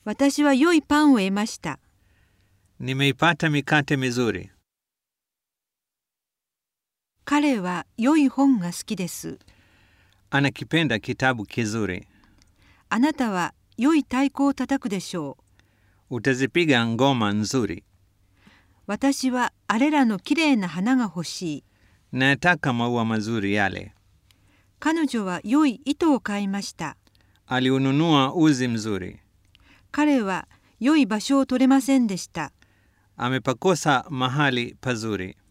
私は良いパンを得ました。 Nimeipata mikate mizuri. 彼は良い本が好きです。 Anakipenda kitabu kizuri. あなたは良い太鼓を叩くでしょう。 Utazipiga ngoma nzuri. 私はあれらのきれいな花が欲しい。 Nayataka maua mazuri yale. 彼女は良い糸を買いました。 Aliununua uzi mzuri. 彼は良い場所を取れませんでした。 Amepakosa mahali pazuri.